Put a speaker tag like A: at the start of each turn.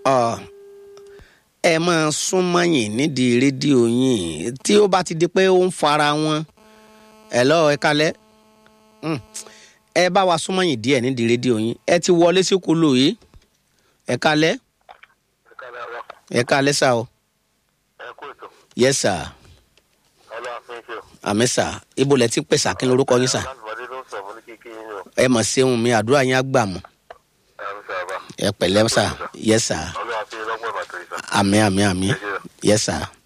A: ọ ẹ máa súnmọ́ yín nídìí rédíò yín tí ó bá ti di pé ó ń fara wọn ẹ lọ ẹ kalẹ̀ Mm. ẹ bá wa súnmọ́ yín díẹ̀ nídìí rédíò yín ẹ ti wọlé sí kúlò yìí ẹ kalẹ̀ ẹ kalẹ̀ sá o
B: ẹ kú ètò
A: yẹ sá
B: ọlọ́wà fún iṣẹ́ o.
A: àmì sá ibo lẹ ti pè sá kí lorúkọ yín sá
B: aláǹtí ló ń sọ fún ní kíkí yín o.
A: ẹ mọ̀ sẹ́hun mi àdúrà yín á gbà mọ́
B: ẹ ń sọ àbá.
A: ẹ pẹ̀lẹ́ sá yẹ sá
B: ọlọ́wà fún ilé ọgbọ́n ìbàdàn ìsà.
A: àmì àmì àmì
B: ẹ ṣe o.
A: yẹ sá.